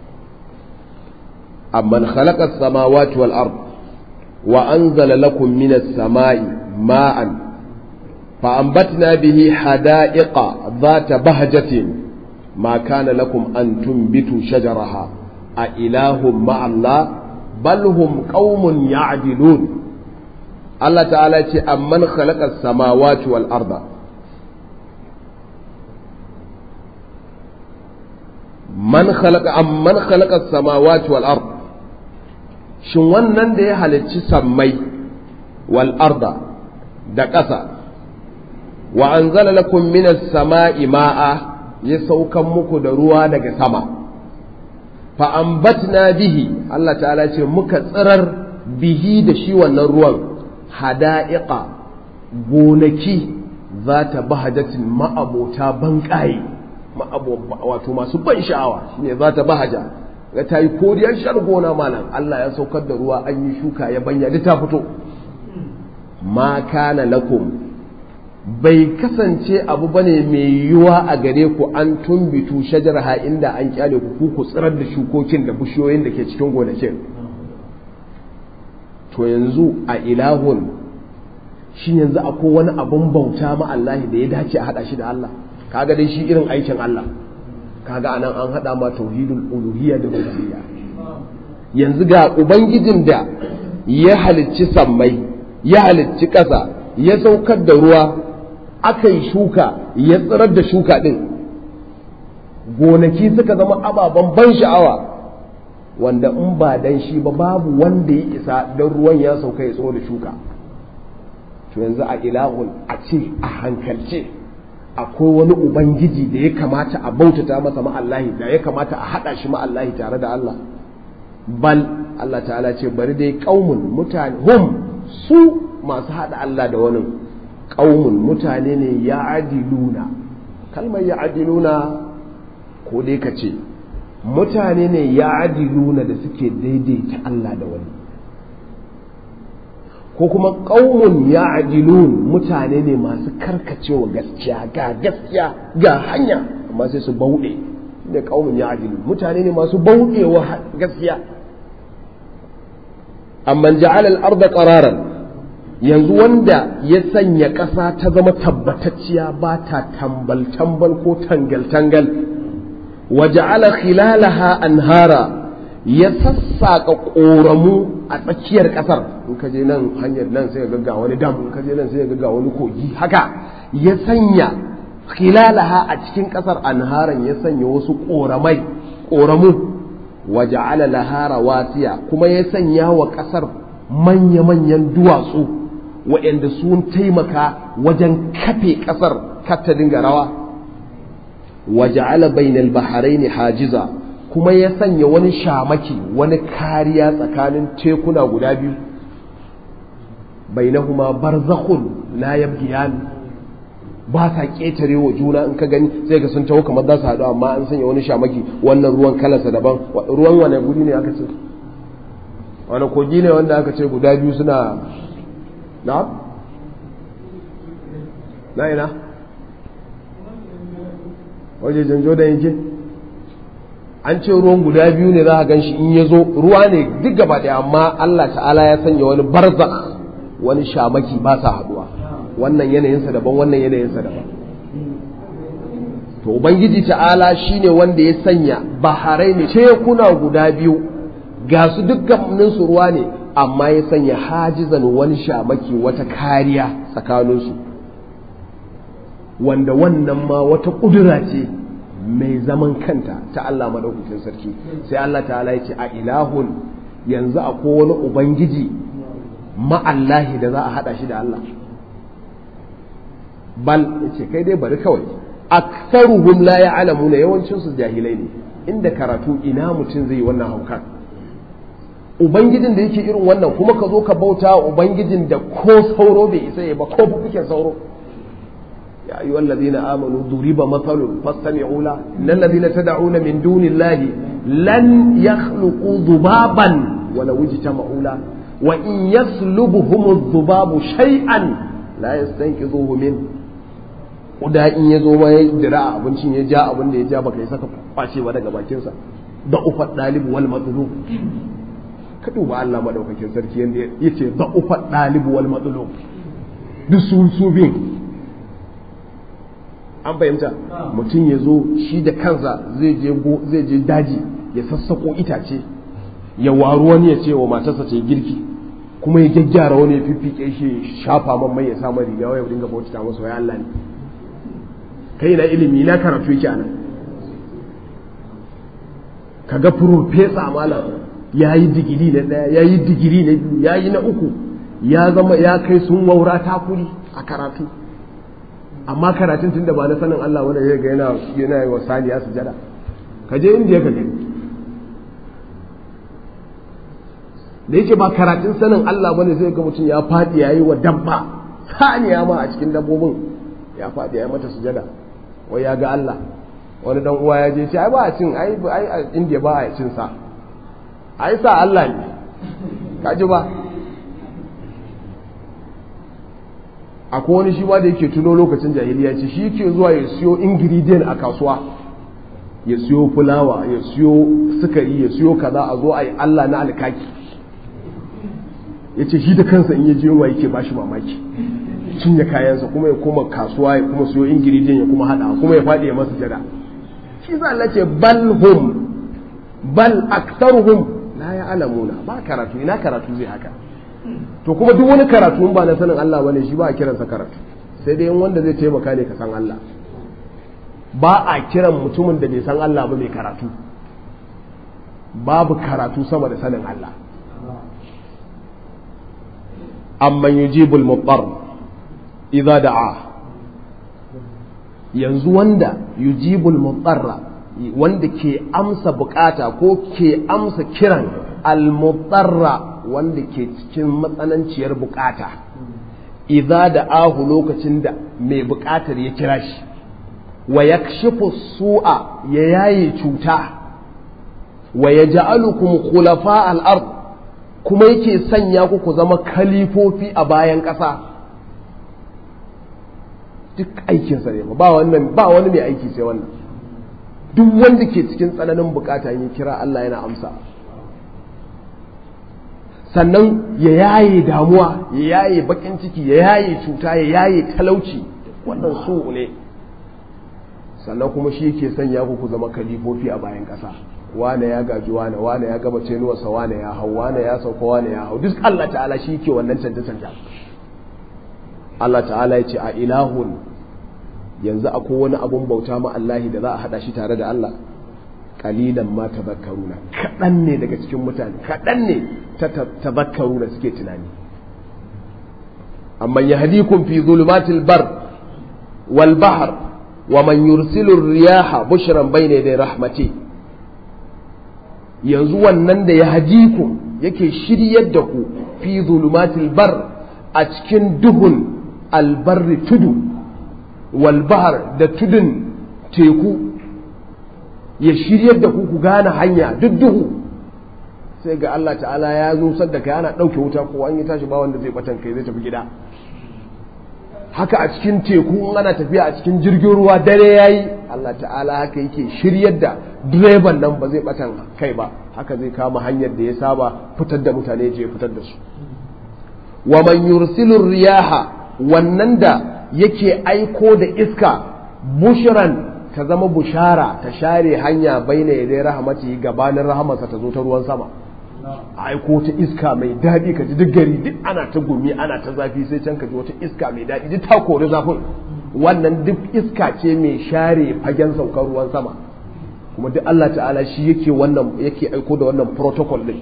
amman khalaqa as-samawati wal ard wa anzala lakum minas samai ma'an fa anbatna bihi hada'iqa dhata bahjatin ma kana lakum an tunbitu shajaraha a ilahum ma'allah bal hum qaumun ya'dilun Allah ta'ala ce amman khalaqa as-samawati wal arda man khalaqa amman khalaqa as-samawati wal ard shin wannan da ya halicci sammai wal arda da ƙasa wa anzala lakum minas sama'i ma'a ya saukan muku da ruwa daga sama fa ambatna bihi Allah ta'ala ce muka tsirar bihi da shi wannan ruwan hada'iqa gonaki za ta bahajatin ma'abota banƙaye wato masu ban sha'awa shine za ta bahaja ga ta yi koriyar shar gona malam Allah ya saukar da ruwa an yi shuka ya banya da ta fito ma kana lakum bai kasance abu bane mai yiwuwa a gare ku an tumbitu shajarha inda an kyale ku ku tsirar da shukokin da bishiyoyin da ke cikin gonakin to yanzu a ilahun shi yanzu akwai wani abun bauta ma Allah da ya dace a hada shi da Allah kaga dai shi irin aikin Allah kaga anan an hada ma tauhidul uluhiyya da rububiyya yanzu ga ubangijin da ya halicci sammai ya halicci ƙasa ya saukar da ruwa aka yi shuka ya tsirar da shuka ɗin gonaki suka zama ababen ban sha'awa wanda in ba dan shi ba babu wanda ya isa don ruwan ya sauka ya tsoro da shuka to yanzu a ilahun a ce a hankalce akwai wani ubangiji da ya kamata a bautata masa ma'allahi da ya kamata a haɗa shi ma'allahi tare da Allah bal Allah ta'ala ce bari dai ƙaumun mutane hum su masu haɗa Allah da wani ƙaumun mutane ne ya adiluna kalmar ya adiluna ko dai ka ce mutane ne ya adiluna da suke daidaita Allah da wani ko kuma ƙaumun ya adilun mutane ne masu karkacewa gaskiya ga gaskiya ga hanya amma sai su bauɗe da ƙaumun ya adilun mutane ne masu bauɗewa gaskiya amma ja'ala al-ardha qararan yanzu wanda ya sanya ƙasa ta zama tabbatacciya ba ta tambal tambal ko tangal tangal wa ja'ala khilalaha anhara ya sassaƙa ƙoramu a tsakiyar ƙasar in ka je nan hanyar nan sai ga wani dam in ka je nan sai ga wani kogi haka ya sanya khilalaha a cikin ƙasar anharan ya sanya wasu ƙoramai ƙoramu wa ja'ala laha rawasiya kuma ya sanya wa ƙasar manya-manyan duwatsu waɗanda sun taimaka wajen kafe ƙasar kar ta dinga rawa wa ja'ala bainal bahraini hajiza kuma ya sanya wani shamaki wani kariya tsakanin tekuna guda biyu bainahuma barzakhun la yabghiyan ba sa ƙetare wa juna in ka gani sai ga sun taho kamar za su haɗu amma an sanya wani shamaki wannan ruwan kalarsa daban ruwan wane guri ne aka ce wani kogi ne wanda aka ce guda biyu suna na na ina waje janjo da yake an ce ruwan guda biyu ne za a gan shi in ya zo ruwa ne duk gaba ɗaya amma Allah ta'ala ya sanya wani barzak wani shamaki ba sa haɗuwa wannan yanayinsa daban wannan yanayinsa daban to ubangiji ta'ala shine wanda ya sanya baharai ne tekuna guda biyu ga su dukkanin su ruwa ne amma ya sanya hajizan wani shamaki wata kariya tsakaninsu wanda wannan ma wata ƙudura ce mai zaman kanta ta Allah madaukakin sarki sai Allah ta'ala ya ce a ilahun yanzu akwai wani ubangiji ma'allahi da za a haɗa shi da Allah bal yace kai dai bari kawai aktsaruhum la ya'lamuna yawancin su jahilai ne inda karatu ina mutum zai wannan haukan ubangijin da yake irin wannan kuma ka zo ka bauta ubangijin da ko sauro bai isa ya ba ko fufuken sauro ya ayyuhal ladina amanu duriba mathalun fastami'u la innal ladina tad'una min dunillahi lan yakhluqu dhubaban wala wujtama'u la wa in yaslubuhum adh-dhubabu shay'an la yastanqidhuhu min kuda in ya zo ma ya dira a abincin ya ja abin da ya ja baka yi saka kwace ba daga bakinsa da ufat dalibu wal matlub ka duba Allah madaukakin sarki yanda yace da ufat dalibu wal matlub duk su su bin an fahimta mutum ya zo shi da kansa zai je zai je daji ya sassako itace ya waru wani ya ce wa matarsa ce girki kuma ya gyaggyara wani ya fiffike shi shafa man mai ya samu riga ya dinga bauta masa wai Allah ne kai na ilimi na karatu yake anan kaga profesa malam ya yi digiri na ɗaya ya yi digiri na biyu ya yi na uku ya zama ya kai sun waura takuri a karatu amma karatun tunda ba na sanin Allah wanda ya ga yana yana yi wa saniya sujada ka je indiya ka gani da yake ba karatun sanin Allah bane sai ga mutum ya faɗi yayi wa dabba saniya ma a cikin dabbobin ya faɗi yayi mata sujada wai ya ga Allah wani dan uwa ya je ce ai ba a cin ai ai a India ba a cin sa ai sa Allah ne ka ji ba akwai wani shi ba da yake tuno lokacin jahiliya ce shi yake zuwa ya siyo ingredient a kasuwa ya siyo fulawa ya siyo sukari ya siyo kaza a zo a yi Allah na alkaki ya ce shi da kansa in ya ji yunwa yake bashi mamaki cinye kayansa kuma ya koma kasuwa ya kuma siyo ingredient ya kuma hada kuma ya faɗi ya masa jada shi za Allah ce bal hum bal aktaruhum la ya'lamuna ba karatu ina karatu zai haka to kuma duk wani karatu ba na sanin Allah bane shi ba a kiransa karatu sai dai wanda zai taimaka ne ka san Allah ba a kiran mutumin da bai san Allah ba mai karatu babu karatu sama da sanin Allah amma yujibul muttar idza da'a yanzu wanda yujibul mutarra wanda ke amsa bukata ko ke amsa kiran al-mutarra wanda ke cikin matsananciyar bukata idza da ahu lokacin da mai bukatar ya kira shi wa yakshifu su'a ya yaye cuta wa yaj'alukum khulafa al-ard kuma yake sanya ku ku zama kalifofi a bayan ƙasa duk aikinsa ne ba wannan ba wani mai aiki sai wannan duk wanda ke cikin tsananin bukata ya kira Allah yana amsa sannan ya yaye damuwa ya yaye bakin ciki ya yaye cuta ya yaye talauci wannan so ne sannan kuma shi ke sanya ku ku zama kalifofi a bayan ƙasa wane ya gaji wane wane ya gaba cenuwarsa wane ya hau wane ya sauka wane ya hau duk Allah ta'ala shi ke wannan canje canje Allah ta'ala ya ce a ilahun yanzu akwai wani abun bauta ma Allahi da za a hada shi tare da Allah kalilan ma tazakkaruna kaɗan ne daga cikin mutane kaɗan ne ta tazakkaruna suke tunani amma yahdikum fi zulumatil bar wal bahr wa man yursilu riyaha bushran bayna yaday rahmati yanzu wannan da yahdikum yake shiryar da ku fi zulumatil bar a cikin duhun albarri tudu wal bahr da tudun teku ya shiryar da ku ku gane hanya duk duhu sai ga Allah ta'ala ya zo sadda kai ana ɗauke wuta ko an yi tashi ba wanda zai batan kai zai tafi gida haka a cikin teku in ana tafiya a cikin jirgin ruwa dare yayi Allah ta'ala haka yake shiryar da direban nan ba zai batan kai ba haka zai kama hanyar da ya saba fitar da mutane je fitar da su wa man yursilu riyaha wannan da yake aiko da iska bushran ta zama bushara ta share hanya baina yadai rahamati gabanin rahamarsa ta zo ta ruwan sama a aiko ta iska mai daɗi ka ji duk gari duk ana ta gumi ana ta zafi sai can ka ji wata iska mai daɗi duk ta kori zafin wannan duk iska ce mai share fagen saukar ruwan sama kuma duk Allah ta'ala shi yake wannan yake aiko da wannan protocol din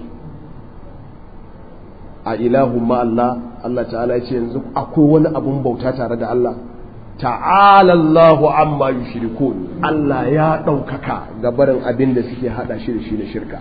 a ilahun ma Allah Allah ta'ala ya ce yanzu akwai wani abun bauta tare da Allah ta'ala Allahu amma yushrikun Allah ya ɗaukaka ga barin abin da suke hada shi da shi da shirka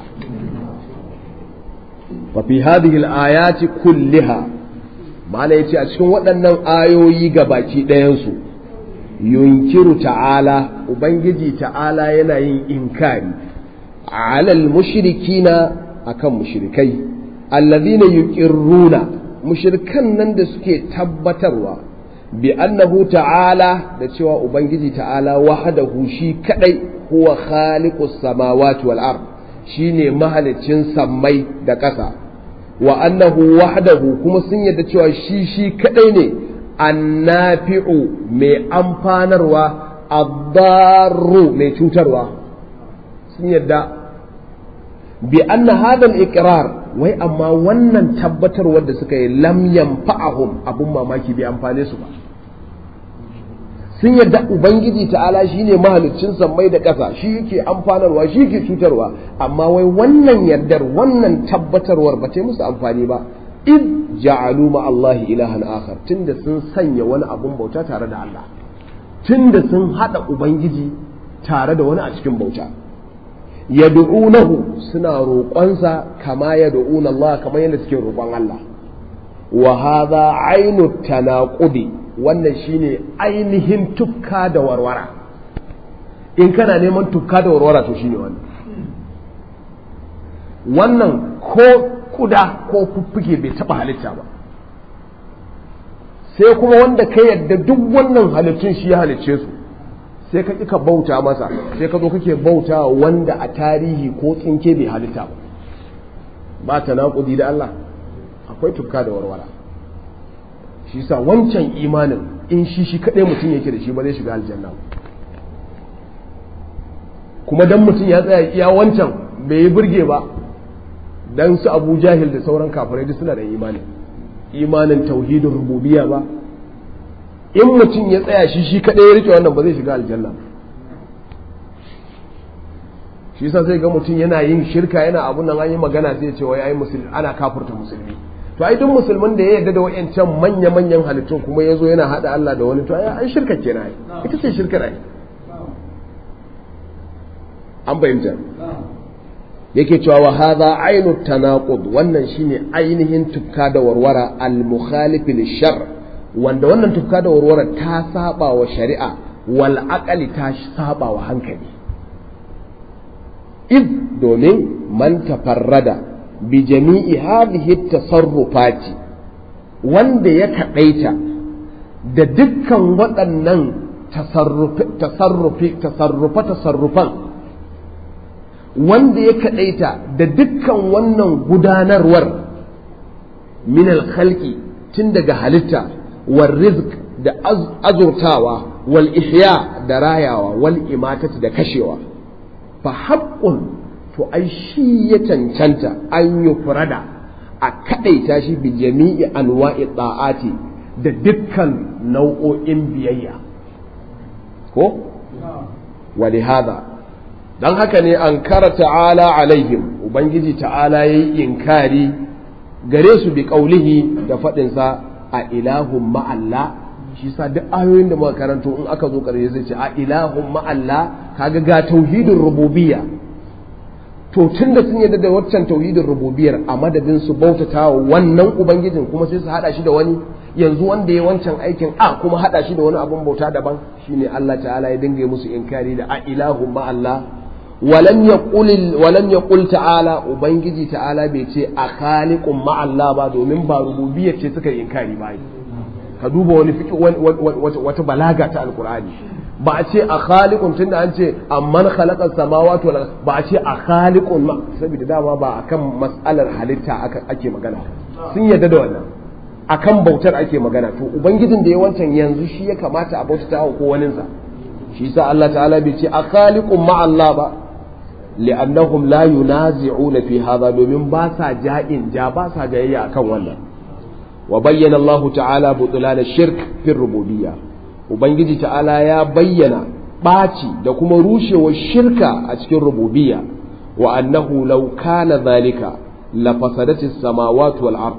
wa fi hadhihi al-ayati kulliha mala yace a cikin waɗannan ayoyi ga baki ɗayan su yunkiru ta'ala ubangiji ta'ala yana yin inkari alal mushrikina akan mushrikai alladhina yuqirruna mushrikan nan da suke tabbatarwa bi annahu ta'ala da cewa ubangiji ta'ala wahdahu shi kadai huwa khaliqus samawati wal ard shine mahaliccin sammai da ƙasa wa annahu wahdahu kuma sun yadda cewa shi shi kadai ne annafi'u mai amfanarwa addarru mai cutarwa sun yadda bi anna hadha al-iqrar wai amma wannan tabbatarwar da suka yi lam yanfa'ahum abun mamaki bai amfane su ba sun yadda ubangiji ta'ala shine mahaliccin sammai da ƙasa shi yake amfanarwa shi yake cutarwa amma wai wannan yardar wannan tabbatarwar ba ta musu amfani ba id ja'alu ma Allah ilahan akhar tunda sun sanya wani abun bauta tare da Allah tunda sun hada ubangiji tare da wani a cikin bauta yad'unahu suna roƙonsa kama yad'una Allah kamar yadda suke roƙon Allah wa hadha ainu tanaqudi wannan shine ainihin tukka da warwara in kana neman tukka da warwara to shine wannan wannan ko kuda ko fuffuke bai taba halitta ba sai kuma wanda ka yadda duk wannan halittun shi ya halicce su sai ka ka bauta masa sai ka zo kake bauta wanda a tarihi ko tsinke bai halitta ba ba ta naƙudi da Allah akwai tukka da warwara shi sa wancan imanin in shi shi kaɗai mutum yake da shi ba zai shiga aljanna kuma dan mutum ya tsaya iya wancan bai yi burge ba dan su abu jahil da sauran kafirai duk suna da imani imanin tauhidin rububiyya ba in mutum ya tsaya shi shi kaɗai ya rike wannan ba zai shiga aljanna shi yasa sai ga mutum yana yin shirka yana abun nan an yi magana sai ya ce wai ai musulmi ana kafurta musulmi to ai duk musulmin da ya yarda da wayancan manya manyan halittun kuma ya zo yana hada Allah da wani to ai an shirka kenan ita ce shirka ai an bayyana yake cewa wa hadha ainu tanaqud wannan shine ainihin tukka da warwara al mukhalif shar wanda wannan tukka da warwara ta saba wa shari'a wal aqali ta saba wa hankali id domin man tafarrada bi jami'i hadhihi tasarrufati wanda ya kadaita da dukkan waɗannan tasarrufi tasarrufi tasarrufa tasarrufan wanda ya kaɗaita da dukkan wannan gudanarwar min al-khalqi tun daga halitta wal rizq da azurtawa wal ihya da rayawa wal imatati da kashewa fa haqqun to ai shi ya cancanta an yi furada a kadaita shi bi jami'i anwa'i ta'ati da dukkan nau'o'in biyayya ko wali hada dan haka ne an kara ta'ala alaihim ubangiji ta'ala yayi inkari gare su bi qaulihi da fadin sa a ilahum ma'alla shi sa duk ayoyin da muka karanto in aka zo karshe zai ce a ilahum ma'alla kaga ga tauhidin rububiyya to tun da sun yarda da waccan tauhidin rububiyar a madadin su bautata wa wannan ubangijin kuma sai su hada shi da wani yanzu wanda ya wancan aikin a kuma hada shi da wani abun bauta daban shine Allah ta'ala ya dinga musu inkari da a ilahu ma Allah walam yaqul walam yaqul ta'ala ubangiji ta'ala bai ce a khaliqun ma Allah ba domin ba rububiyar ce suka inkari ba ka duba wani fiki wata balaga ta alqur'ani ba a ce a khaliqun tunda an ce amman khalaqa samawati wal ba a ce a khaliqun ma saboda dama ba akan mas'alar halitta ake magana sun yadda da wannan akan bautar ake magana to ubangijin da ya wancan yanzu shi ya kamata a bautata wa ko waninsa shi yasa Allah ta'ala bai ce a khaliqun ma Allah ba li'annahum la yunazi'una fi hadha domin ba sa ja'in ja ba sa jayayya akan wannan wa bayyana Allah ta'ala butlan ash-shirk fi rububiyyah Ubangiji ta'ala ya bayyana ɓaci da kuma rushewar shirka a cikin rububiyya wa annahu law kana zalika la fasadati samawati wal ard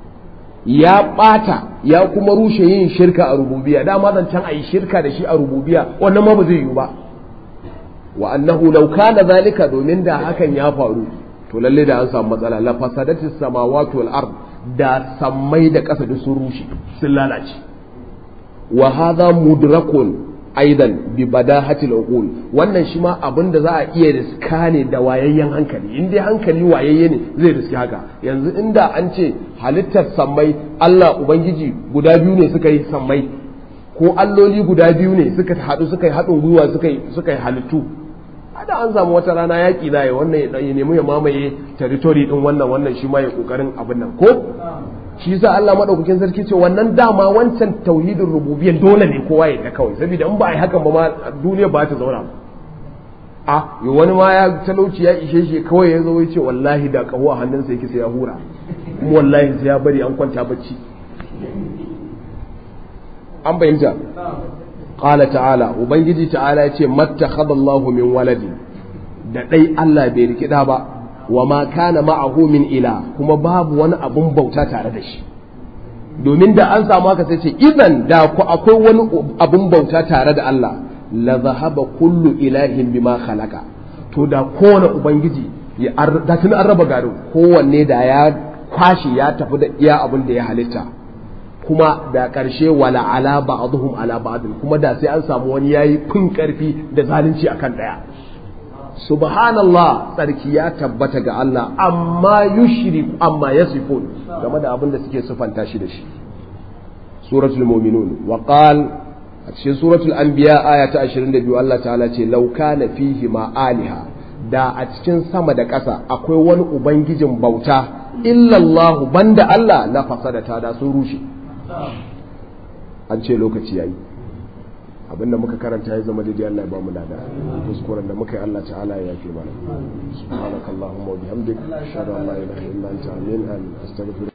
ya ɓata ya kuma rushe yin shirka a rububiyya dama zancen a yi shirka da shi a rububiyya wannan ma ba zai yiwu ba wa annahu law kana zalika domin da hakan ya faru to lalle da an samu matsala la fasadati samawati wal ard da sammai da ƙasa da sun rushe sun lalace wa hadha mudrakun aidan bi badahatil uqul wannan shi ma abin da za a iya riska ne da wayayyen hankali in dai hankali wayayye ne zai riski haka yanzu inda an ce halittar sammai Allah ubangiji guda biyu ne suka yi sammai ko alloli guda biyu ne suka haɗu suka yi haɗin gwiwa suka yi suka yi halittu ada an samu wata rana yaƙi za wannan ya nemi ya mamaye territory din wannan wannan shi ma ya kokarin abin nan ko shi yasa Allah madaukakin sarki ce wannan dama wancan tauhidin rububiyyar dole ne kowa ya kawai saboda in ba a yi hakan ba ma duniya ba ta zauna a yi wani ma ya talauci ya ishe shi kawai ya zo ya ce wallahi da kaho a hannunsa yake sai ya hura kuma wallahi sai ya bari an kwanta bacci an bayyanta qala ta'ala ubangiji ta'ala ya ce mattakhadallahu min waladi da dai Allah bai rikida ba wa ma kana ma'ahu min ila kuma babu wani abun bauta tare da shi domin da an samu haka sai ce idan da ku akwai wani abun bauta tare da Allah la zahaba kullu ilahin bima khalaqa to da kowane ubangiji ya da tun an raba garin kowanne da ya kwashi ya tafi da iya abin da ya halitta kuma da ƙarshe wala ala ba'dhum ala ba'd kuma da sai an samu wani yayi kun karfi da zalunci akan daya subhanallah tsarki ya tabbata ga Allah amma yushrik amma yasifun game da abin da suke sufanta shi da shi suratul mu'minun wa qal a cikin suratul anbiya aya ta 22 Allah ta'ala ce law kana fihi ma aliha da a cikin sama da ƙasa akwai wani ubangijin bauta illallahu banda Allah la fasadata da sun rushe an ce lokaci yayi abinda muka karanta ya zama daidai Allah ya ba mu lada kuskuren da muka yi Allah ta'ala ya yafe mana subhanakallahumma wa bihamdik ashhadu an la ilaha illa anta amin astaghfiruka